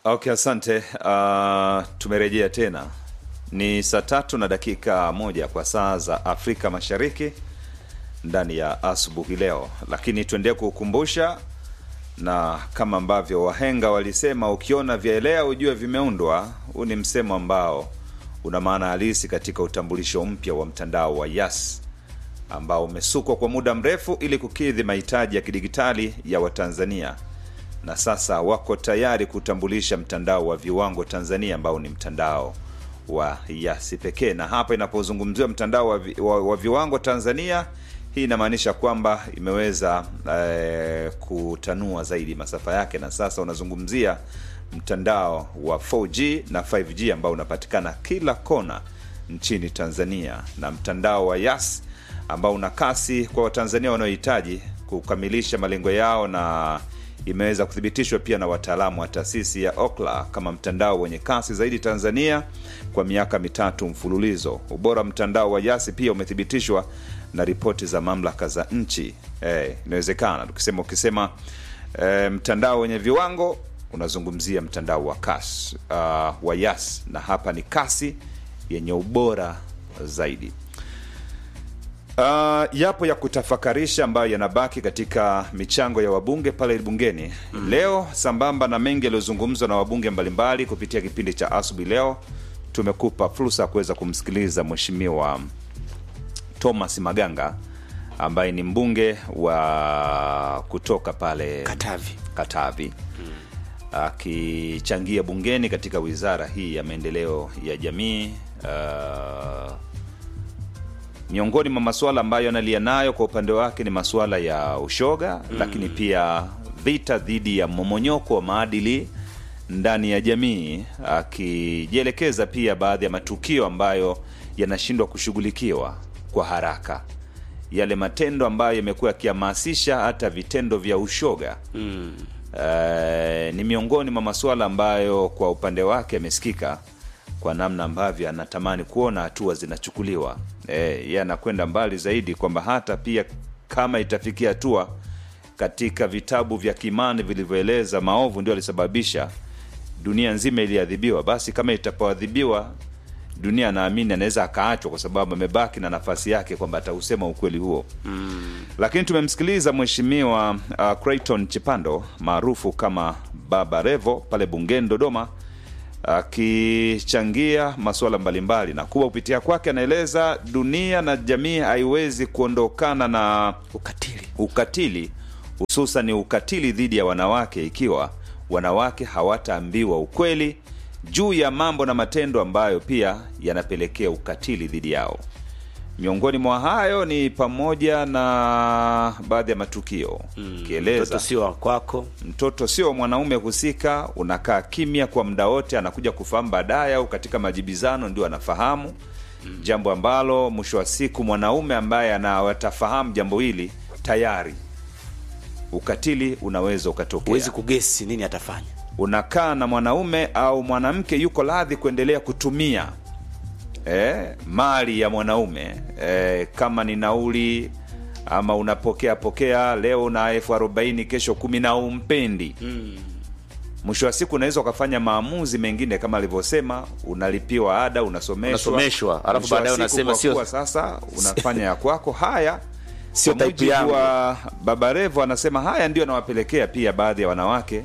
Okay, asante. Uh, tumerejea tena, ni saa tatu na dakika moja kwa saa za Afrika Mashariki ndani ya asubuhi leo, lakini tuendelee kukukumbusha na kama ambavyo wahenga walisema, ukiona vyaelea ujue vimeundwa. Huu ni msemo ambao una maana halisi katika utambulisho mpya wa mtandao wa Yas ambao umesukwa kwa muda mrefu ili kukidhi mahitaji ya kidigitali ya Watanzania na sasa wako tayari kutambulisha mtandao wa viwango Tanzania ambao ni mtandao wa Yasi pekee. Na hapa inapozungumziwa mtandao wa, vi, wa, wa viwango Tanzania, hii inamaanisha kwamba imeweza eh, kutanua zaidi masafa yake, na sasa unazungumzia mtandao wa 4G na 5G ambao unapatikana kila kona nchini Tanzania, na mtandao wa Yas ambao una kasi kwa Watanzania wanaohitaji kukamilisha malengo yao na imeweza kuthibitishwa pia na wataalamu wa taasisi ya Ookla kama mtandao wenye kasi zaidi Tanzania kwa miaka mitatu mfululizo. Ubora wa mtandao wa Yasi pia umethibitishwa na ripoti za mamlaka za nchi. Eh, inawezekana tukisema ukisema eh, mtandao wenye viwango unazungumzia mtandao wa kasi uh, wa Yas, na hapa ni kasi yenye ubora zaidi. Uh, yapo ya kutafakarisha ambayo yanabaki katika michango ya wabunge pale bungeni mm. Leo sambamba na mengi yaliyozungumzwa na wabunge mbalimbali kupitia kipindi cha asubuhi leo, tumekupa fursa ya kuweza kumsikiliza Mheshimiwa Thomas Maganga ambaye ni mbunge wa kutoka pale Katavi. Katavi akichangia bungeni katika wizara hii ya maendeleo ya jamii uh, miongoni mwa masuala ambayo analia nayo kwa upande wake ni masuala ya ushoga mm. lakini pia vita dhidi ya mmomonyoko wa maadili ndani ya jamii, akijielekeza pia baadhi ya matukio ambayo yanashindwa kushughulikiwa kwa haraka, yale matendo ambayo yamekuwa yakihamasisha hata vitendo vya ushoga mm. Uh, ni miongoni mwa masuala ambayo kwa upande wake yamesikika kwa namna ambavyo anatamani kuona hatua zinachukuliwa. Yeye anakwenda mbali zaidi kwamba hata pia kama itafikia hatua katika vitabu vya kimani vilivyoeleza maovu ndio alisababisha dunia nzima iliadhibiwa, basi kama itapoadhibiwa dunia, anaamini anaweza akaachwa, kwa sababu amebaki na nafasi yake kwamba atausema ukweli huo mm. Lakini tumemsikiliza mheshimiwa uh, Creighton Chipando maarufu kama Baba Revo pale bungeni Dodoma akichangia masuala mbalimbali na kuwa kupitia kwake anaeleza dunia na jamii haiwezi kuondokana na Ukatili. ukatili hususan ni ukatili dhidi ya wanawake ikiwa wanawake hawataambiwa ukweli juu ya mambo na matendo ambayo pia yanapelekea ukatili dhidi yao. Miongoni mwa hayo ni pamoja na baadhi ya matukio kieleza Mtoto sio wa kwako. mtoto sio mwanaume husika, unakaa kimya kwa muda wote, anakuja kufahamu baadaye au katika majibizano ndio anafahamu mm. jambo ambalo mwisho wa siku mwanaume ambaye anawatafahamu jambo hili tayari ukatili unaweza ukatokea. Huwezi kugesi nini atafanya. Unakaa na mwanaume au mwanamke yuko radhi kuendelea kutumia eh, mali ya mwanaume eh, kama ni nauli ama unapokea pokea, leo na elfu arobaini kesho kumi na umpendi mwisho wa siku unaweza ukafanya maamuzi mengine kama alivyosema, unalipiwa ada, unasomeshwa, Unasomeshwa, alafu Mwisho wa baadaye siku unasema kwa sio- kuwa sasa unafanya ya kwako. Haya Sio kwa type mujibu yangu. wa Baba Revo anasema haya ndio anawapelekea pia baadhi ya wanawake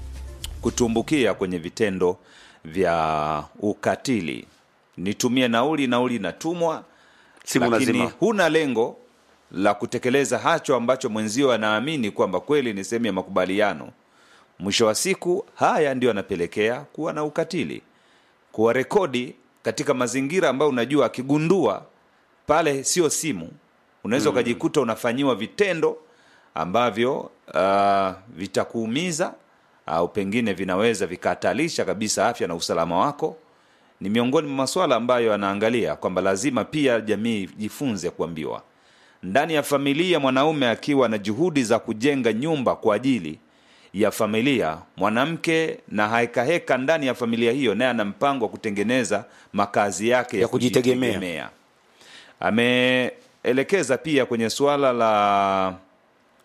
kutumbukia kwenye vitendo vya ukatili. Nitumie nauli, nauli inatumwa, Simu lakini lazima. huna lengo la kutekeleza hacho ambacho mwenzio anaamini kwamba kweli ni sehemu ya makubaliano. Mwisho wa siku, haya ndio anapelekea kuwa na ukatili, kuwa rekodi katika mazingira ambayo unajua akigundua pale sio simu, unaweza ukajikuta unafanyiwa vitendo ambavyo uh, vitakuumiza au pengine vinaweza vikahatarisha kabisa afya na usalama wako. Ni miongoni mwa masuala ambayo anaangalia kwamba lazima pia jamii jifunze kuambiwa ndani ya familia, mwanaume akiwa na juhudi za kujenga nyumba kwa ajili ya familia, mwanamke na hekaheka ndani ya familia hiyo, naye ana mpango wa kutengeneza makazi yake ya, Ya kujitegemea. kujitegemea. Ameelekeza pia kwenye suala la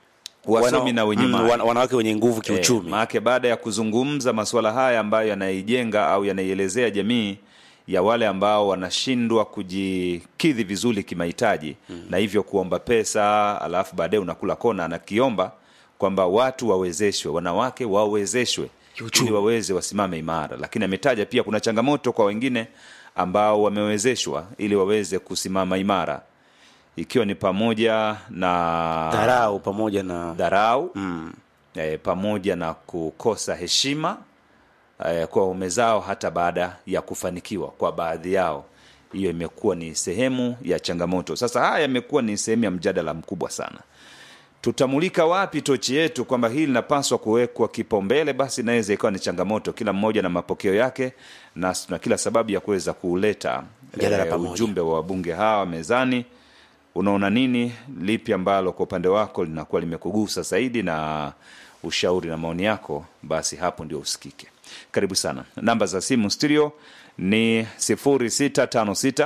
wasomi wana- na wenye mm, mali. wana- wanawake wenye nguvu kiuchumi Eh, maanake baada ya kuzungumza masuala haya ambayo yanaijenga au yanaielezea jamii ya wale ambao wanashindwa kujikidhi vizuri kimahitaji mm. na hivyo kuomba pesa alafu baadaye unakula kona anakiomba kwamba watu wawezeshwe wanawake wawezeshwe Kiuchumi. ili waweze wasimame imara lakini ametaja pia kuna changamoto kwa wengine ambao wamewezeshwa ili waweze kusimama imara ikiwa ni pamoja na dharau pamoja na dharau mm. e, pamoja na kukosa heshima e, kwa waume zao hata baada ya kufanikiwa kwa baadhi yao hiyo imekuwa ni sehemu ya changamoto sasa haya yamekuwa ni sehemu ya mjadala mkubwa sana tutamulika wapi tochi yetu kwamba hili linapaswa kuwekwa kipaumbele basi inaweza ikawa ni changamoto kila mmoja na mapokeo yake na tuna kila sababu ya kuweza kuuleta Mjadala pamoja. ujumbe wa wabunge hawa mezani unaona nini lipi ambalo kwa upande wako linakuwa limekugusa zaidi na ushauri na maoni yako basi hapo ndio usikike karibu sana namba za simu studio ni 0656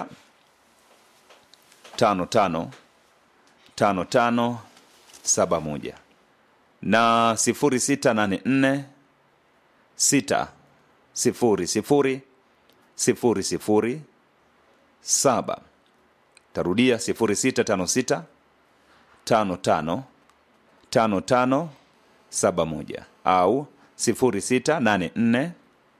55 55 71 na 0684 6 0 0 0 0 7 tarudia 0656 55 55 71 au 0684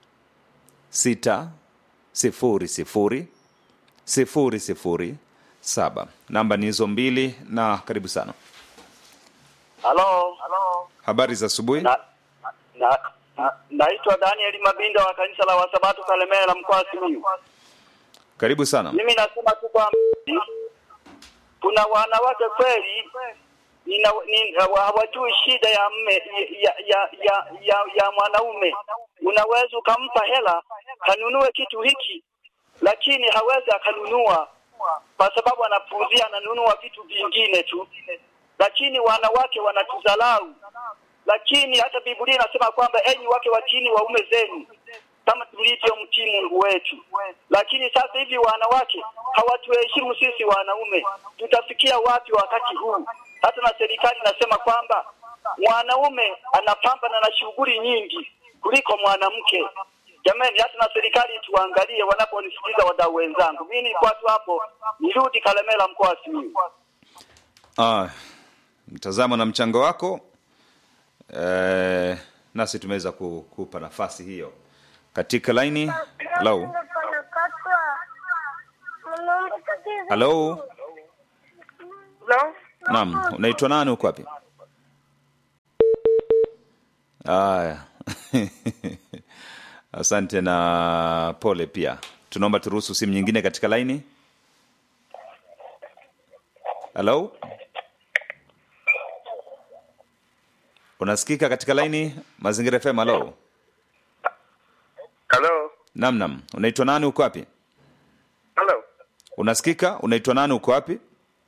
6 sifuri sifuri sifuri sifuri saba namba ni hizo mbili na karibu sana Halo. habari za asubuhi Na, na, na, naitwa Daniel Mabinda wa kanisa la Wasabato Kalemera mkoa wa Simiyu. karibu sana Mimi nasema tu kwamba kuna wanawake kweli nina- ni- hawajui shida ya mme ya ya ya, ya, ya mwanaume. Unaweza ukampa hela kanunue kitu hiki, lakini hawezi akanunua kwa sababu anapuuzia, ananunua vitu vingine tu. Lakini wanawake wanatudharau, lakini hata Biblia inasema kwamba enyi wake watiini waume zenu kama tulivyo mtii Mungu wetu. Lakini sasa hivi wanawake hawatuheshimu sisi wanaume, tutafikia wapi wakati huu? Hata na serikali inasema kwamba mwanaume anapambana na shughuli nyingi kuliko mwanamke. Jamani, hata na serikali tuangalie wanaponisikiza wadau wenzangu. Mimi nilikuwa tu hapo, nirudi Kalemera, mkoa wa Simiyu. ah, mtazamo na mchango wako eh, nasi tumeweza kukupa nafasi hiyo katika laini halo halo No? naam unaitwa nani uko wapi haya asante na pole pia tunaomba turuhusu simu nyingine katika laini halo unasikika katika laini mazingira fm halo Hello? nam nam unaitwa nani uko wapi Hello? unasikika unaitwa nani uko wapi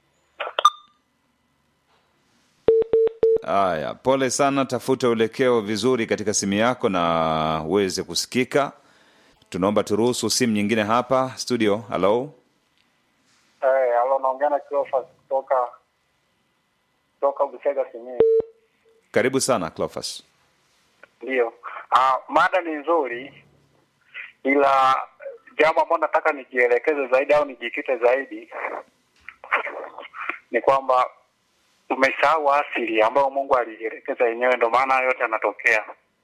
haya pole sana tafuta uelekeo vizuri katika simu yako na uweze kusikika tunaomba turuhusu simu nyingine hapa studio halo Eh, halo naongea na Cleophas kutoka kutoka Busega Simiyu. karibu sana clofas Ndio. Ah, mada ni nzuri ila jambo ambalo nataka nijielekeze zaidi au nijikite zaidi ni kwamba tumesahau asili ambayo Mungu alielekeza yenyewe, ndio maana yote yanatokea.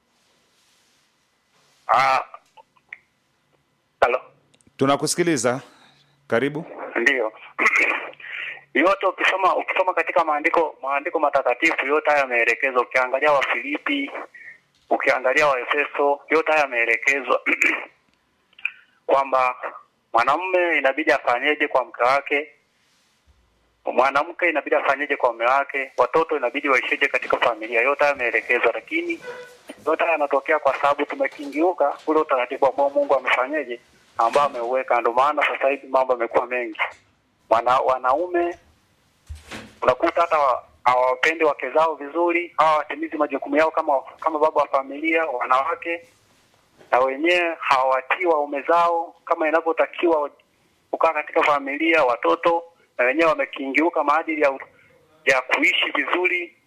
Ah, halo. tunakusikiliza karibu Ndiyo. yote ukisoma ukisoma katika maandiko maandiko matakatifu yote haya yameelekezwa. Ukiangalia Wafilipi, ukiangalia Waefeso, yote haya yameelekezwa kwamba mwanamume inabidi afanyeje kwa mke wake, mwanamke inabidi afanyeje kwa mume wake, watoto inabidi waisheje katika familia. Yote haya yameelekezwa, lakini yote haya yanatokea kwa sababu tumekingiuka ule utaratibu ambao Mungu amefanyeje, ambao ameuweka. Ndio maana sasa hivi mambo yamekuwa mengi. Wana, wanaume unakuta hata wa- hawawapendi wake zao vizuri, hawatimizi majukumu yao kama kama baba wa familia. Wanawake na wenyewe hawawatii waume zao kama inavyotakiwa kukaa katika familia. Watoto na wenyewe wamekingiuka maadili ya, ya kuishi vizuri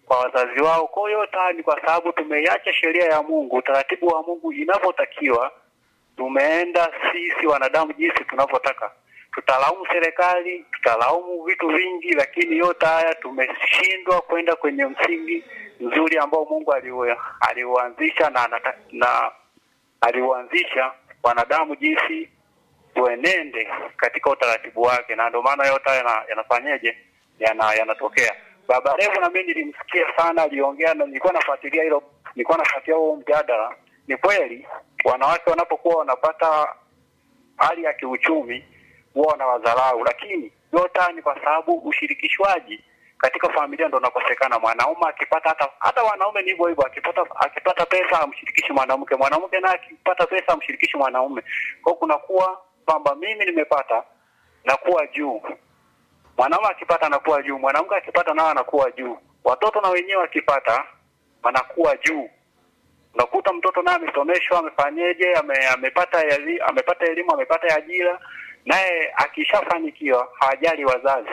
kwa wazazi wao. Kwa hiyo yote haya ni kwa sababu tumeiacha sheria ya Mungu, utaratibu wa Mungu inavyotakiwa. Tumeenda sisi wanadamu jinsi tunavyotaka. Tutalaumu serikali, tutalaumu vitu vingi, lakini yote haya tumeshindwa kwenda kwenye msingi mzuri ambao Mungu aliu- aliuanzisha na, anata- na aliuanzisha wanadamu jinsi tuenende katika utaratibu wake, na ndio maana yote haya yana- yanafanyeje, yana yanatokea. Baba Levo na mimi nilimsikia sana, aliongea na nilikuwa nafuatilia hilo, nilikuwa nafuatilia huo mjadala. Ni kweli wanawake wanapokuwa wanapata hali ya kiuchumi huwa wanawadharau, lakini yote haya ni kwa sababu ushirikishwaji katika familia ndo unakosekana. Mwanaume akipata hata hata wanaume ni hivyo hivyo, akipata akipata pesa amshirikishi mwanamke, mwanamke naye akipata pesa amshirikishi mwanaume. Kwa hiyo kunakuwa kwamba mimi nimepata nakuwa juu, mwanaume akipata anakuwa juu, mwanamke akipata nao anakuwa juu, watoto na wenyewe wakipata wanakuwa juu unakuta mtoto naye amesomeshwa amefanyeje ame, amepata eli, amepata elimu amepata ajira naye akishafanikiwa hawajali wazazi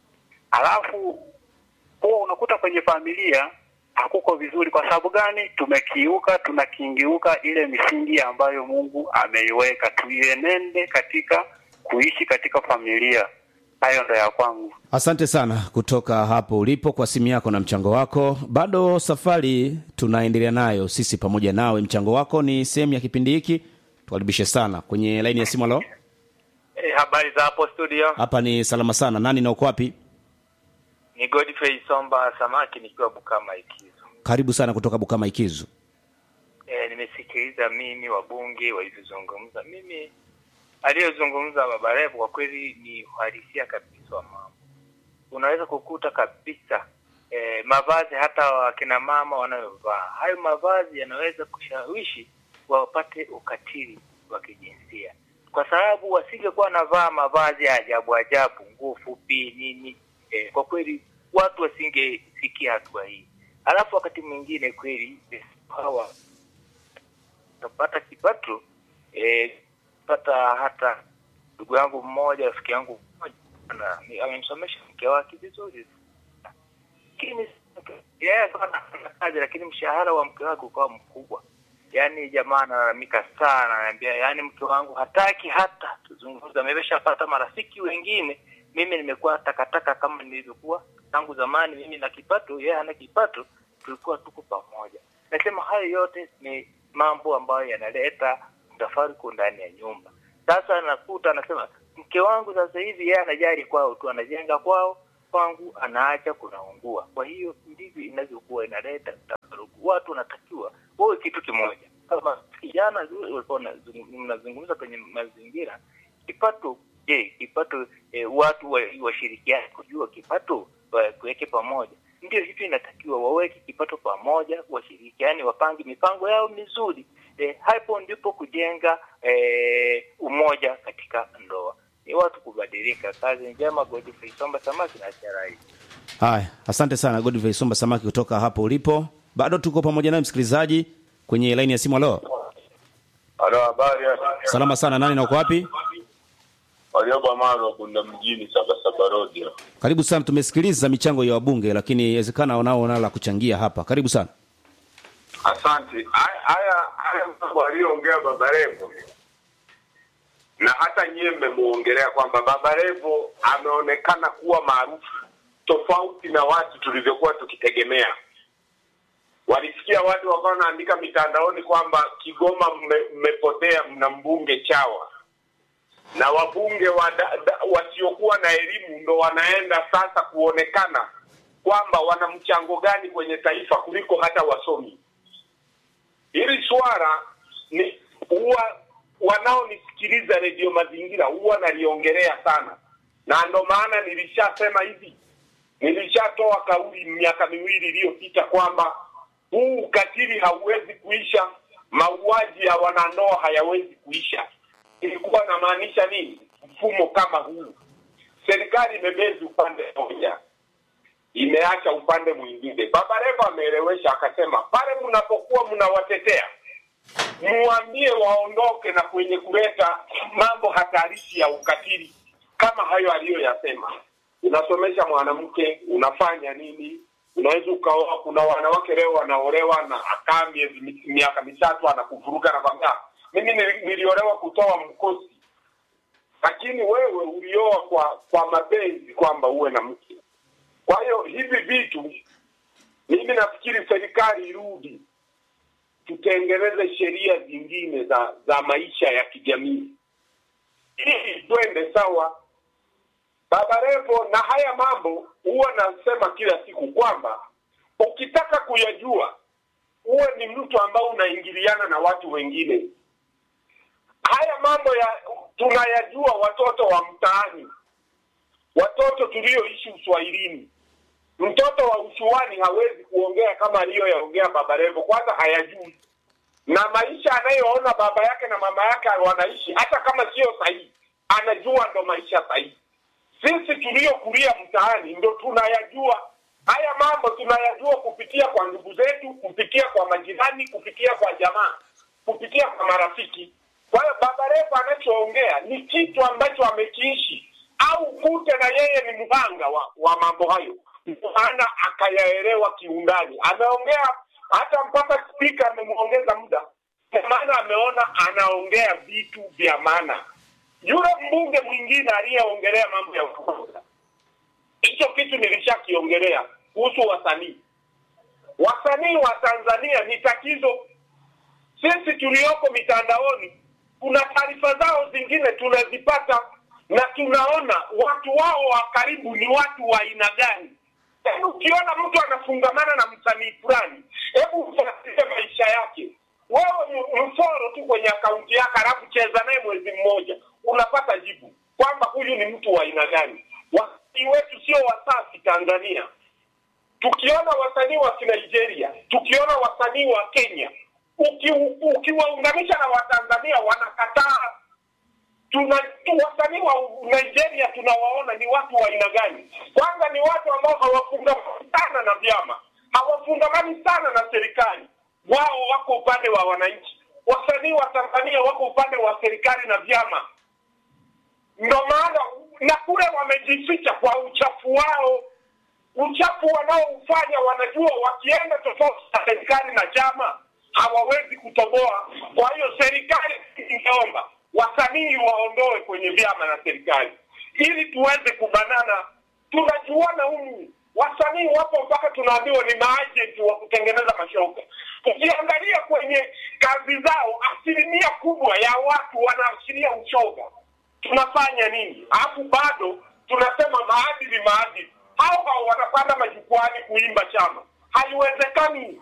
alafu huwa unakuta kwenye familia hakuko vizuri kwa sababu gani tumekiuka tunakingiuka ile misingi ambayo mungu ameiweka tuienende katika kuishi katika familia hayo ndo ya kwangu asante sana kutoka hapo ulipo kwa simu yako na mchango wako bado safari tunaendelea nayo sisi pamoja nawe mchango wako ni sehemu ya kipindi hiki tukaribishe sana kwenye laini ya simu alo Eh, habari za hapo studio hapa ni salama sana nani na uko wapi ni Godfrey Somba Samaki nikiwa Bukama Ikizo. karibu sana kutoka bukama ikizu E, nimesikiliza mimi wabunge walivyozungumza. Mimi aliyozungumza Baba Levo kwa kweli ni uhalisia kabisa wa mambo. Unaweza kukuta kabisa e, mavazi hata wakina mama wanayovaa hayo mavazi yanaweza kushawishi wapate ukatili wa kijinsia, kwa sababu wasingekuwa wanavaa mavazi ya ajabu ajabu, nguo fupi nini, e, kwa kweli watu wasingefikia hatua hii. Alafu wakati mwingine kweli eh, hawa utapata kipato eh, pata hata ndugu yangu mmoja rafiki yangu mmoja ana- ni- amemsomesha mke wake vizuri lakini yeye akawa anafanya kazi lakini mshahara wa mke wake ukawa mkubwa yaani jamaa analalamika sana anaambia yaani mke wangu hataki hata tuzungumza ameshapata marafiki wengine mimi nimekuwa takataka kama nilivyokuwa tangu zamani mimi na kipato yeye hana kipato tulikuwa tuko pamoja nasema hayo yote ni mambo ambayo yanaleta mtafaruku ndani ya nyumba sasa nakuta anasema mke wangu sasa hivi yeye anajali kwao tu anajenga kwao kwangu anaacha kunaungua kwa hiyo ndivyo inavyokuwa inaleta mtafaruku watu wanatakiwa wawe kitu kimoja kama kijana walikuwa wanazungum- mnazungumza kwenye mazingira kipato je kipato eh, watu wa- washirikiane kujua kipato wa- kuweke pamoja ndio hivyo inatakiwa waweke kipato pamoja washirikiane wapange mipango yao mizuri eh, hapo ndipo kujenga eh, umoja katika ndoa ni watu kubadilika kazi njema godfrey somba samaki na charai haya asante sana godfrey somba samaki kutoka hapo ulipo bado tuko pamoja naye msikilizaji kwenye laini ya simu alo Halo, habari salama sana nani na uko wapi Warioba Maro Bunda mjini Sabasaba Road. hapa. karibu sana tumesikiliza michango ya wabunge lakini inawezekana wanao nao la kuchangia hapa karibu sana Asante. Haya haya haya mambo aliyoongea Baba Levo na hata nyie mmemuongelea kwamba Baba Levo ameonekana kuwa maarufu tofauti na watu tulivyokuwa tukitegemea. Walisikia watu wakawa wanaandika mitandaoni kwamba Kigoma mme- mmepotea, mna mbunge chawa na wabunge wa da, da, wasiokuwa na elimu ndo wanaenda sasa kuonekana kwamba wana mchango gani kwenye taifa kuliko hata wasomi. Hili swala ni huwa wanaonisikiliza redio Mazingira huwa naliongelea sana, na ndo maana nilishasema hivi, nilishatoa kauli miaka miwili iliyopita kwamba huu ukatili hauwezi kuisha, mauaji ya wanandoa hayawezi kuisha. Ilikuwa namaanisha nini? Mfumo kama huu, serikali imebezi upande mmoja, imeacha upande mwingine. Baba Levo ameelewesha akasema, pale mnapokuwa mnawatetea muambie waondoke na kwenye kuleta mambo hatarishi ya ukatili kama hayo aliyoyasema. Unasomesha mwanamke, unafanya nini, unaweza ukaoa. Kuna wanawake leo wanaolewa na akaa miezi mi- miaka mitatu anakuvuruga anakwambia, mimi nili- niliolewa kutoa mkosi, lakini wewe ulioa kwa kwa mapenzi kwamba uwe na mke. Kwa hiyo hivi vitu mimi nafikiri serikali irudi, tutengeneze sheria zingine za za maisha ya kijamii ili twende sawa. Baba Levo, na haya mambo huwa nasema kila siku kwamba ukitaka kuyajua uwe ni mtu ambao unaingiliana na watu wengine. Haya mambo ya tunayajua watoto wa mtaani, watoto tulioishi uswahilini. Mtoto wa ushuani hawezi kuongea kama aliyoyaongea Baba Levo, kwanza hayajui na maisha anayoona baba yake na mama yake wanaishi, hata kama sio sahihi, anajua ndo maisha sahihi. Sisi tuliokulia mtaani ndo tunayajua haya mambo, tunayajua kupitia kwa ndugu zetu, kupitia kwa majirani, kupitia kwa jamaa, kupitia kwa marafiki. Kwa hiyo Baba Levo anachoongea ni kitu ambacho amekiishi, au kute na yeye ni mhanga wa, wa mambo hayo, maana akayaelewa kiundani. Ameongea hata mpaka spika amemwongeza muda, kwa maana ameona anaongea vitu vya maana. Yule mbunge mwingine aliyeongelea mambo ya ufukuza, hicho kitu nilishakiongelea kuhusu wasanii. Wasanii wa Tanzania ni tatizo. Sisi tulioko mitandaoni, kuna taarifa zao zingine tunazipata na tunaona watu wao wa karibu ni watu wa aina gani. Yaani ukiona mtu anafungamana na msanii fulani, hebu ufuatilie maisha yake. Wewe m- mforo tu kwenye akaunti yake, alafu cheza naye mwezi mmoja, unapata jibu kwamba huyu ni mtu wa aina gani. Wasanii wetu sio wasafi Tanzania. Tukiona wasanii wa Nigeria, tukiona wasanii wa Kenya, uki, ukiwaunganisha na Watanzania wanakataa tuna tu wasanii wa Nigeria tunawaona ni watu wa aina gani? Kwanza ni watu ambao hawafungamani sana na vyama, hawafungamani sana na serikali. Wao wako upande wa wananchi. Wasanii wa Tanzania wako upande wa serikali na vyama, ndo maana na kule wamejificha kwa uchafu wao, uchafu wanaoufanya. Wanajua wakienda tofauti na serikali na chama hawawezi kutoboa. Kwa hiyo serikali ingeomba wasanii waondoe kwenye vyama na serikali ili tuweze kubanana. Tunajuana humu, wasanii wapo mpaka tunaambiwa ni maajenti wa kutengeneza mashoka. Ukiangalia kwenye kazi zao, asilimia kubwa ya watu wanaashiria ushoga. Tunafanya nini? Alafu bado tunasema maadili, maadili. Hao hao wanapanda majukwani kuimba chama, haiwezekani.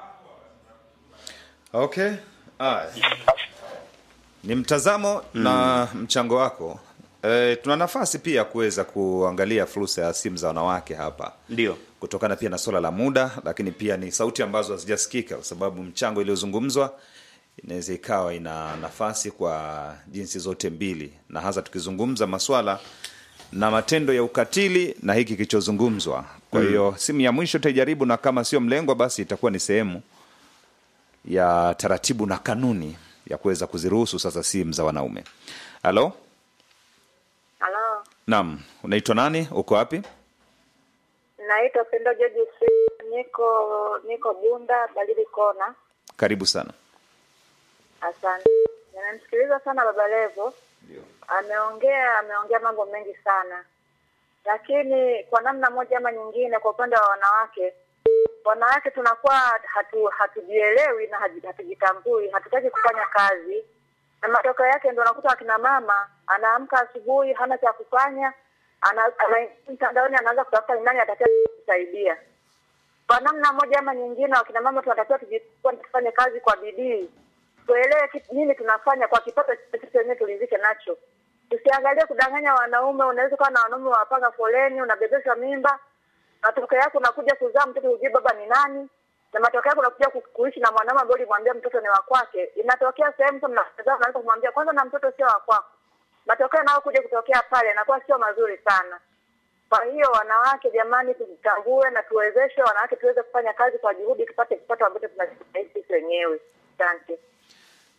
Okay. Aya. Ni mtazamo na mchango wako. E, tuna nafasi pia kuweza kuangalia fursa ya simu za wanawake hapa ndio kutokana pia na swala la muda, lakini pia ni sauti ambazo hazijasikika kwa sababu mchango iliyozungumzwa inaweza ikawa ina nafasi kwa jinsi zote mbili, na hasa tukizungumza maswala na matendo ya ukatili na hiki kilichozungumzwa. Kwa hiyo simu ya mwisho taijaribu, na kama sio mlengwa, basi itakuwa ni sehemu ya taratibu na kanuni ya kuweza kuziruhusu sasa simu za wanaume. Halo, Halo, naam, unaitwa nani? Uko wapi? naitwa Pendo George Free, niko niko Bunda Balili Kona. Karibu sana. Asante. Nimemsikiliza sana Baba Levo, ameongea ameongea mambo mengi sana, lakini kwa namna moja ama nyingine, kwa upande wa wanawake, wanawake tunakuwa hatu hatujielewi na hatu- hatujitambui, hatutaki kufanya kazi, na matokeo yake ndio unakuta akina mama anaamka asubuhi hana cha kufanya, ana- anaingia mtandaoni, anaanza kutafuta ni nani atakaye kusaidia. Kwa namna moja ama nyingine, wakina mama tunatakiwa tujifunze tufanye kazi kwa bidii, tuelewe kitu- nini tunafanya kwa kipato chetu sisi wenyewe tulizike nacho. Tusiangalie kudanganya wanaume. Unaweza kuwa na wanaume wapanga foleni, unabebeshwa mimba, matokeo yake unakuja kuzaa mtoto hujui baba ni nani, na matokeo yake unakuja ku- kuishi na mwanaume ambaye ulimwambia mtoto ni wa kwake. Inatokea sehemu tu mnazaa, unaanza kumwambia kwanza, na mtoto sio wa kwako. Matokeo nayo kuja kutokea pale inakuwa sio mazuri sana. Kwa hiyo wanawake, jamani, tujitambue na tuwezeshe wanawake tuweze kufanya kazi kwa juhudi, tupate kipato ambacho tunajitahidi sisi wenyewe. Asante.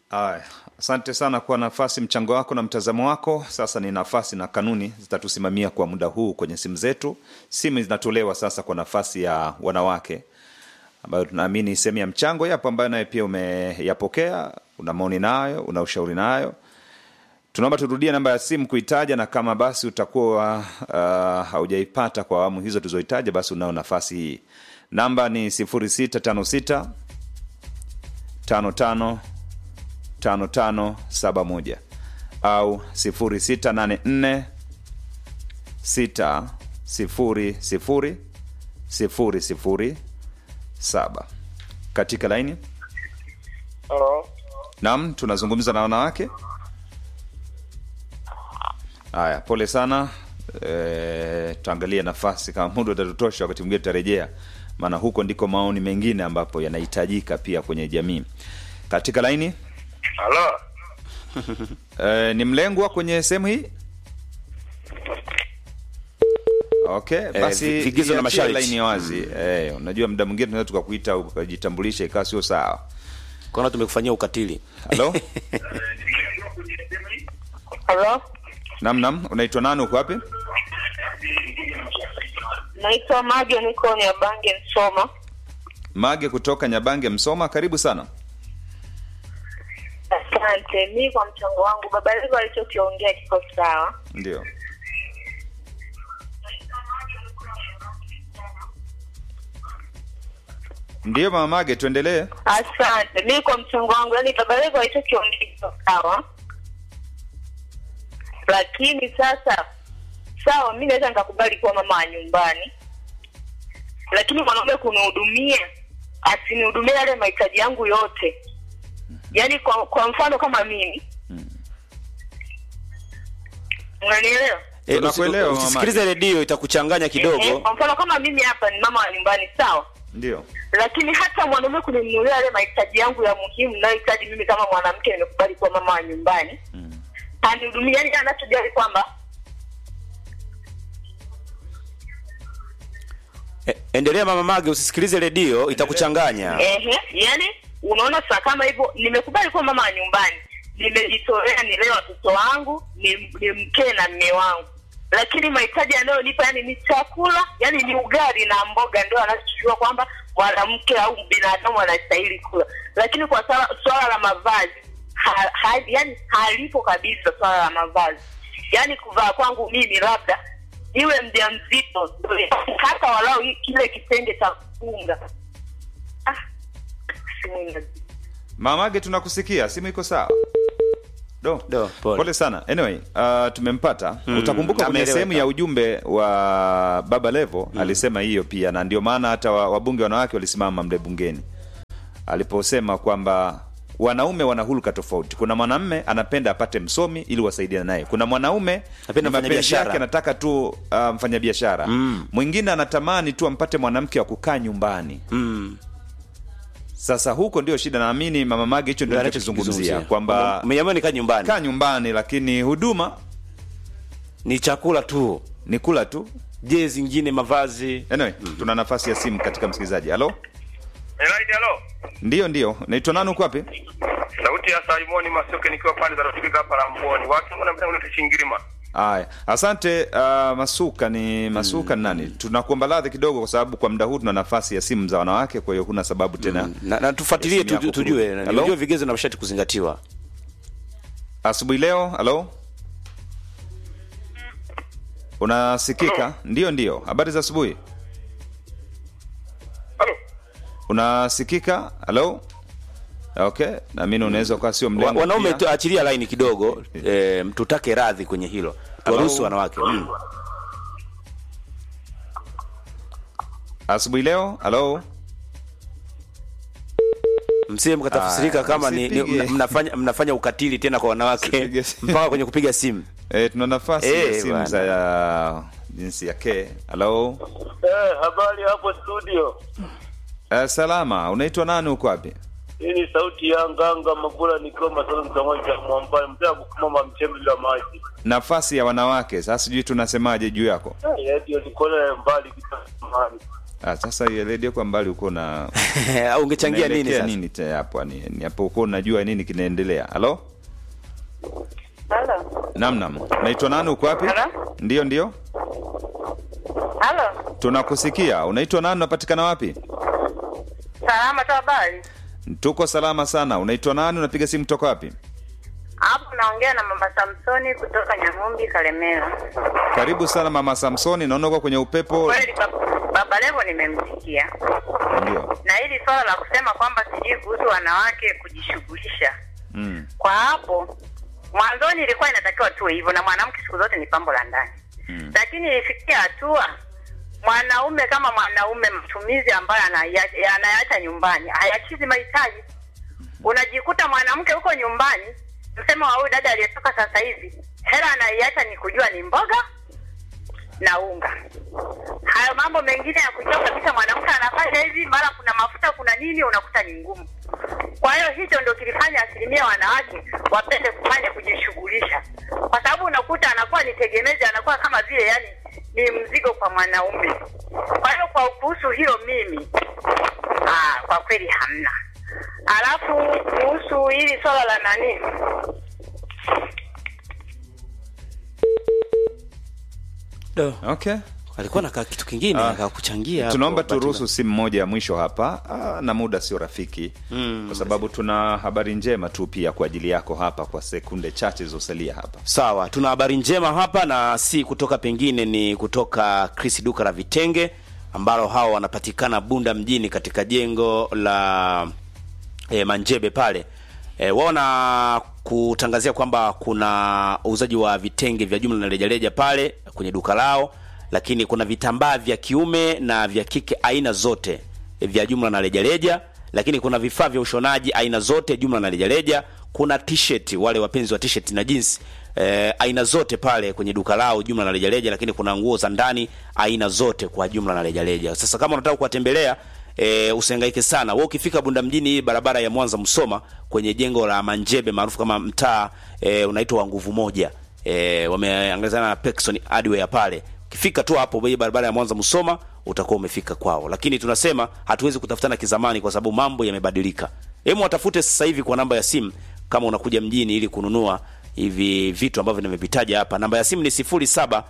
Aya, asante sana kwa nafasi, mchango wako na mtazamo wako. Sasa ni nafasi na kanuni zitatusimamia kwa muda huu kwenye simu zetu. Simu zinatolewa sasa kwa nafasi ya wanawake, ambayo tunaamini sehemu ya mchango yapo, ambayo naye pia umeyapokea, una maoni nayo, una ushauri nayo. Tunaomba turudie namba ya simu kuitaja, na kama basi utakuwa uh, haujaipata kwa awamu hizo tulizoitaja, basi unao nafasi hii. Namba ni 0656 55 5571 au 0684 6 0 0 0 0 7 katika laini. Halo. Naam, tunazungumza na wanawake. Haya, pole sana. E, tuangalie nafasi kama muda utatutosha, wakati mwingine tutarejea, maana huko ndiko maoni mengine ambapo yanahitajika pia kwenye jamii. Katika laini Halo. e, ni mlengwa kwenye sehemu hii. Okay, basi vigezo na iachie masharti. laini wazi. Eh, unajua muda mwingine tunaweza tukakuita ukajitambulisha ikawa sio sawa. kona tumekufanyia ukatili Halo? Halo, Nam nam, unaitwa nani uko wapi? naitwa Mage, niko Nyabange, Msoma. Mage kutoka Nyabange Msoma, karibu sana. Asante. Mi kwa mchango wangu, baba Levo alichokiongea kiko sawa. Ndio. Ndiyo mama Mage, tuendelee. Asante. Mi kwa mchango wangu, yani baba Levo alichokiongea kiko sawa, lakini sasa, sawa, mi naweza nikakubali kuwa mama wa nyumbani, lakini mwanaume kunihudumia, asinihudumie yale mahitaji yangu yote. Yaani kwa, kwa mfano kama mimi, unanielewa? Eh, Tunakuelewa, usi- mama usisikilize redio itakuchanganya Eh, kidogo kwa mfano kama mimi hapa ni mama wa nyumbani, sawa Ndio. lakini hata mwanaume kuninunulia yale mahitaji yangu ya muhimu nayohitaji mimi kama mwanamke nimekubali kuwa mama wa nyumbani Mm. anihudumia yani anachojali kwamba Eh, endelea mama mage usisikilize redio itakuchanganya ehe yani unaona saa kama hivyo nimekubali kuwa mama wa nyumbani nimejitolea nilee watoto wangu ni, ni mkee na mme wangu lakini mahitaji yanayonipa yani ni chakula yani ni ugali na mboga ndio anachojua kwamba mwanamke au binadamu anastahili kula lakini kwa swala, swala la mavazi ha, ha, yani halipo kabisa swala la mavazi yani kuvaa kwangu mimi labda iwe mja mzito hata walau hii- kile kitenge cha kufunga ah, simu ina- Mama Mage, tunakusikia, simu iko sawa. Do. Do, pole. Pole sana. Anyway, uh, tumempata. Utakumbuka kwenye ameeleweka. sehemu ya ujumbe wa Baba Levo alisema hiyo pia, na ndio maana hata wa- wabunge wanawake walisimama mle bungeni aliposema kwamba wanaume wana hulka tofauti. Kuna mwanamme anapenda apate msomi ili wasaidiane naye. Kuna mwanaume Anapenda ni mapenzi mfanyabiashara. yake anataka tu uh, mfanyabiashara. Mwingine anatamani tu ampate mwanamke wa kukaa nyumbani. mm. Sasa huko ndio shida, naamini mama Mage hicho ndio anachozungumzia kwamba umeamua nikaa nyumbani kaa nyumbani, lakini huduma ni chakula tu ni kula tu. je zingine mavazi Anyway, tuna nafasi ya simu katika msikilizaji. Halo, Elaidi, halo. ndiyo ndiyo, naitwa nani, uko wapi? Sauti ya Simoni Masoke nikiwa pande za Rafiki hapa Ramboni. Watu wana mtango ni Chingirima. Aya, asante. Uh, Masuka ni Masuka ni nani? Tunakuomba radhi kidogo, kwa sababu kwa muda huu tuna nafasi ya simu za wanawake, kwa hiyo huna sababu tena. na, na tufuatilie Simu yako tu, tujue kurudi. na- Hello? tujue vigezo na masharti kuzingatiwa Asubuhi leo, halo, unasikika? Ndiyo, ndiyo. Habari za asubuhi. Halo. Unasikika? Halo. Okay, naamini unaweza ukawa sio Wa- mlengo. wanaume pia. tu achilia laini kidogo eh, tutake radhi kwenye hilo tuwaruhusu Hello? wanawake mm. Asubuhi leo, halo. msie mkatafsirika Ah, kama ni, ni, usipige. mna- mnafanya, mnafanya ukatili tena kwa wanawake Usipige simu. mpaka kwenye kupiga simu E, tuna nafasi Eh, ya simu bwana. za ya jinsi ya ke. Halo. Eh, habari hapo studio. Uh, salama. Unaitwa nani uko wapi? Hii ni sauti ya Nganga Magula nikiwa Masoro kitongoji cha Mwambani, mtaa kukumama mchembe bila maji. Nafasi ya wanawake. Sasa sijui tunasemaje juu yako. Eh, ndio niko mbali kitamani. Ah, sasa hiyo redio kwa mbali uko na Au ungechangia nini unaelekea sasa? nini te hapo ni, ni hapo uko unajua nini kinaendelea. Halo? Halo. Naam naam. Naitwa nani uko wapi? Halo? Ndio ndio. Halo. Tunakusikia. Unaitwa nani unapatikana wapi? Salama tu habari. Tuko salama sana. Unaitwa nani unapiga simu kutoka wapi? Hapo naongea na mama Samsoni kutoka Nyang'umbi Kalemera. Karibu sana mama Samsoni, naona uko kwenye upepo. Kweli bab- baba Levo nimemsikia. Ndio. Na hili swala la kusema kwamba sijui kuhusu wanawake kujishughulisha. Mm. Kwa hapo mwanzoni ilikuwa inatakiwa tuwe hivyo na mwanamke siku zote ni pambo la ndani. Mm. Lakini ilifikia hatua mwanaume kama mwanaume matumizi ambayo anaya- anayaacha nyumbani hayachizi mahitaji. Unajikuta mwanamke huko nyumbani, msemo wa huyu dada aliyetoka sasa hivi, hela anaiacha ni kujua ni mboga na unga. Hayo mambo mengine ya kujua kabisa mwanamke anafanya hivi, mara kuna mafuta, kuna nini, unakuta ni ngumu. Kwa hiyo hicho ndio kilifanya asilimia wanawake wapende kufanya kujishughulisha, kwa sababu unakuta anakuwa ni tegemezi, anakuwa kama vile yani ni mzigo kwa mwanaume. Kwa hiyo kwa kuhusu hilo mimi ah, kwa kweli hamna. Alafu kuhusu hili swala la nani, Do. Okay. Alikuwa na kitu kingine Ah, aka kuchangia. hapo, Tunaomba bahati turuhusu simu moja ya mwisho hapa ah, na muda sio rafiki Mm. kwa sababu tuna habari njema tu pia kwa ajili yako hapa kwa sekunde chache zilizosalia hapa. Sawa, tuna habari njema hapa na si kutoka pengine, ni kutoka Chris duka la vitenge ambalo hao wanapatikana Bunda mjini katika jengo la e, Manjebe pale. E, wao na kutangazia kwamba kuna uuzaji wa vitenge vya jumla na rejareja pale kwenye duka lao, lakini kuna vitambaa vya kiume na vya kike aina zote e, vya jumla na rejareja, lakini kuna vifaa vya ushonaji aina zote jumla na rejareja. Kuna t-shirt, wale wapenzi wa t-shirt na jeans eh, aina zote pale kwenye duka lao jumla na rejareja, lakini kuna nguo za ndani aina zote kwa jumla na rejareja. Sasa kama unataka kuwatembelea e, usihangaike sana. Wewe ukifika Bunda mjini, hii barabara ya Mwanza Msoma, kwenye jengo la Manjebe maarufu kama mtaa e, unaitwa wa nguvu moja e, wameangazana na Pekson Hardware pale. Ukifika tu hapo hii barabara ya Mwanza Msoma utakuwa umefika kwao, lakini tunasema hatuwezi kutafutana kizamani kwa sababu mambo yamebadilika. Hebu watafute sasa hivi kwa namba ya simu kama unakuja mjini ili kununua hivi vitu ambavyo nimevitaja hapa. Namba ya simu ni 0756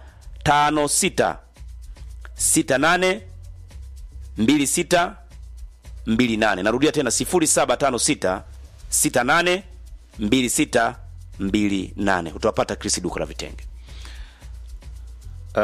68 26 28. Narudia tena 0756 68 26 28. Utawapata Chris duka la vitenge. Uh,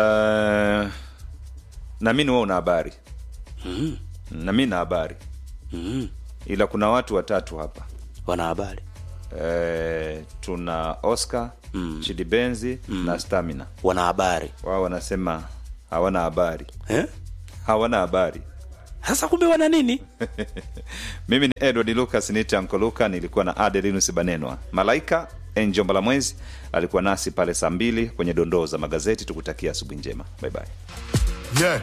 na mimi wewe una habari mm. na mimi na habari mm. ila kuna watu watatu hapa wana habari eh, tuna Oscar mm. Chidibenzi mm. na Stamina wana habari wao wanasema hawana habari eh? hawana habari sasa kumbe wana nini mimi ni edward lucas nite ankoluka nilikuwa na adelinus banenwa malaika enjo mbalamwezi alikuwa nasi pale saa mbili kwenye dondoo za magazeti tukutakia asubuhi njema bye bye. Yeah.